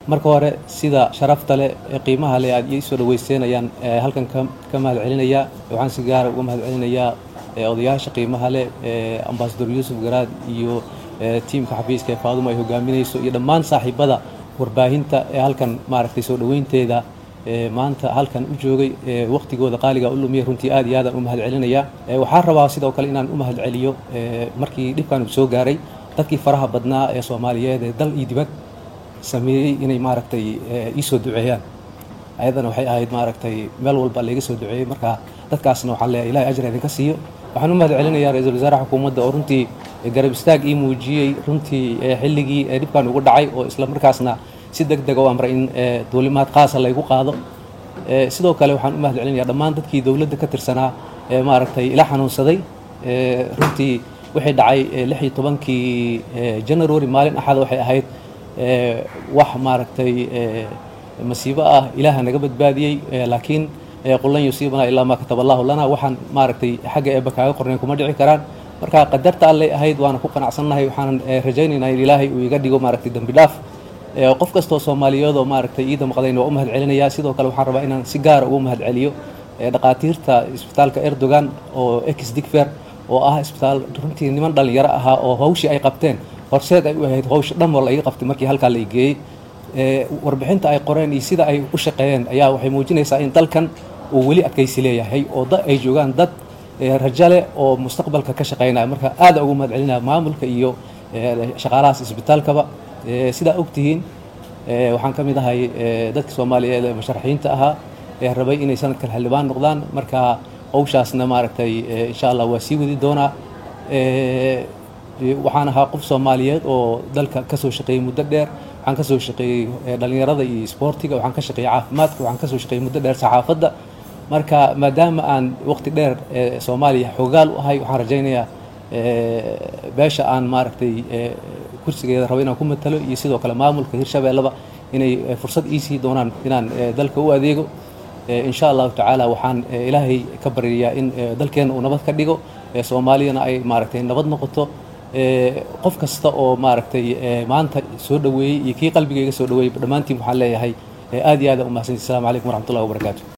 marka hore sida sharafta leh ee qiimaha leh aad ii soo dhaweysteen ayaan halkan ka mahad celinayaa waxaan si gaara uga mahad celinayaa odayaasha qiimaha leh ambasador yuusuf garaad iyo tiimka xafiiska ee faaduma ay hogaaminayso iyo dhammaan saaxiibada warbaahinta ee halkan maaragtay soo dhoweynteeda maanta halkan u joogay waqtigooda qaaliga u lumiya runtii aad iyo aadaan u mahad celinayaa waxaan rabaa sidoo kale inaan u mahad celiyo markii dhibkan uu soo gaaray dadkii faraha badnaa ee soomaaliyeed ee dal iyo dibad sameeyey inay maaragtay ii soo duceeyaan ayadana waxay ahayd maaragtay meel walba layga soo duceeyey marka dadkaasna waxaan leeyahay ilahay ajra idinka siiyo waxaan u mahad celinayaa ra-iisul wasaaraha xukuumadda oo runtii garab istaag ii muujiyey runtii xilligii dhibkan ugu dhacay oo isla markaasna si deg dega u amray in duulimaad qaasa laygu qaado sidoo kale waxaan u mahad celinayaa dhammaan dadkii dowladda ka tirsanaa ee maaragtay ila xanuunsaday runtii wixii dhacay lix iyo tobankii january maalin axada waxay ahayd wax maaragtay masiibo ah ilaaha naga badbaadiyey laakiin qulan yusiibana ilaa maa kataba allahu lana waxaan maaragtay xagga eebba kaaga qornayn kuma dhici karaan marka qadarta allay ahayd waana ku qanacsannahay waxaanan rajaynaynaa in ilaahay uu iga dhigo maaragtay dembi dhaaf qof kastoo soomaaliyeed oo maaragtay iida maqdayna waa u mahad celinayaa sidoo kale waxaan rabaa inaan si gaara ugu mahad celiyo dhaqaatiirta isbitaalka erdogan oo ex digfer oo ah isbitaal runtii niman dhallinyaro ahaa oo hawshii ay qabteen horseed ay u ahayd hawsha dhan wal iga qabtay markii halkaa la geeyey warbixinta ay qoreen iyo sida ay u shaqeeyeen ayaa waxay muujinaysaa in dalkan uu weli adkaysi leeyahay oo ay joogaan dad rajale oo mustaqbalka ka shaqeynaya marka aada ugu mahad celinaya maamulka iyo shaqaalahaas isbitaalkaba sidaa ogtihiin waxaan ka mid ahay dadka soomaaliyeed ee musharaxiinta ahaa ee rabay inay sanadkan xildhibaan noqdaan marka hawshaasna maaragtay insha allah waa sii wadi doonaa waxaan ahaa qof soomaaliyeed oo dalka kasoo shaqeeyey muddo dheer waxaan kasoo shaqeeyey dhallinyarada iyo isboortiga waxaan ka shaqeeyey caafimaadka waxaan kasoo shaqeeyey muddo dheer saxaafadda marka maadaama aan waqti dheer soomaaliya xoogaal u ahay waxaan rajaynayaa beesha aan maaragtay kursigeeda rabo inaan ku matalo iyo sidoo kale maamulka hirshabeelleba inay fursad iisii doonaan inaan dalka u adeego insha allahu tacaala waxaan ilaahay ka baryayaa in dalkeenna uu nabad ka dhigo soomaaliyana ay maaragtay nabad noqoto qof kasta oo maaragtay maanta soo dhoweeyey iyo kii qalbigayga soo dhoweeyey dhammaantiin waxaan leeyahay aad iyo aad u mahadsanti assalamu calaykum waraxmatullahi wabarakaatu